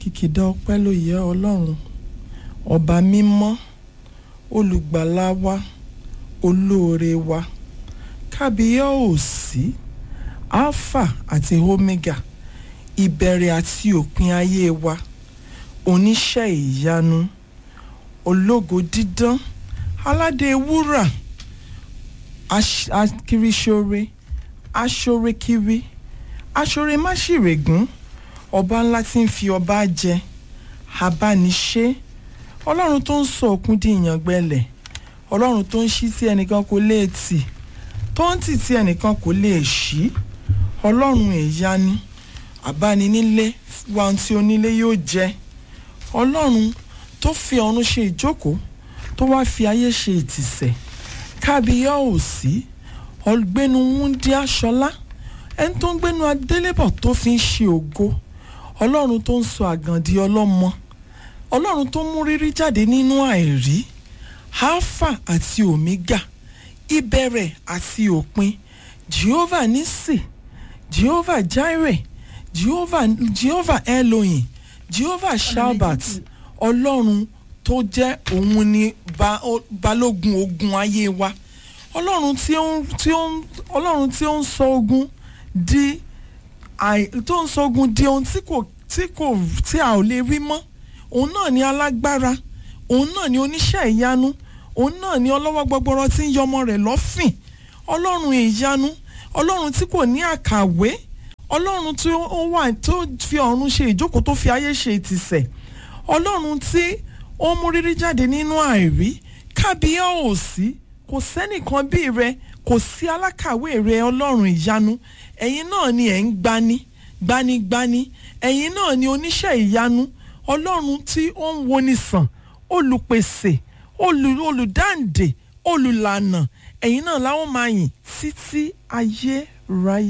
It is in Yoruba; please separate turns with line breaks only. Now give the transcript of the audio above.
kìkìdá ọpẹ́ ló yẹ ọlọ́run ọba mímọ́ olùgbàlà wa olóore wa kábíyá òsì alpha àti omega ìbẹ̀rẹ̀ àti òpin ayé wa oníṣẹ́ ìyanu ológo dídán aládé wúrà aṣ- akiriṣore aṣorekiri aṣoremáṣìrègún ọba ńlá tí ń fi ọba jẹ abániṣe ọlọ́run tó ń sọ òkun di ìyàngbẹ́lẹ̀ ọlọ́run tó ń ṣí tí ẹnìkan kò lè tì tó ń tì tí ẹnìkan kò lè ṣí ọlọ́run ìyanu àbáninílé wa ohun tí onílé yóò jẹ ọlọ́run tó fi ọ̀run ṣe ìjókòó tó wá fi ayé ṣe ìtìsẹ̀ kábíyá òsì ọ̀gbẹ́nu wúndí aṣọlá ẹni tó ń gbénu adélébọ̀ tó fi ń ṣe ògo ọlọ́run tó ń sọ àgàndí ọlọ́mọ ọlọ́run tó mú rírí jáde nínú àìrí alpha àti omega ìbẹ̀rẹ̀ àti òpin jehovah nisi jehovah jireh jehovah jehovah elohim jehovah shabbat ọlọ́run tó jẹ́ òun ni ba- ó- balógun ogun ayé wa ọlọ́run tí ó ń tí ó ń ọlọ́run tí ó ń sọ ogun di àì tó ń sọ ogun di ohun tí kò tí kò tí a ò lè rí mọ́ òun náà ni alágbára òun náà ni oníṣẹ́ ìyanu òun náà ni ọlọ́wọ́ gbọgbọrọ tí ń yọmọ rẹ̀ lọ́fìn ọlọ́run ìyanu ọlọ́run tí kò ní àkàwé ọlọ́run tí ó wà tó fi ọ̀run ṣe ìjókòó tó fi ayé ṣe ìtìsẹ̀ ọlọ́run tí ó mú rírí jáde nínú àìrí kábíyá òsì kò sẹ́nìkan bí rẹ kò sí alákàwé rẹ ọlọ́run ìyanu ẹ̀yin náà ni ẹ̀ ń gbani gbanigbani ẹ̀yin náà ni oníṣẹ́ ìyanu ọlọ́run tí ó ń woni sàn olùpèsè olù- olùdáǹdè olùlànà ẹ̀yin náà láwọn máa yìn títí ayé ráyè.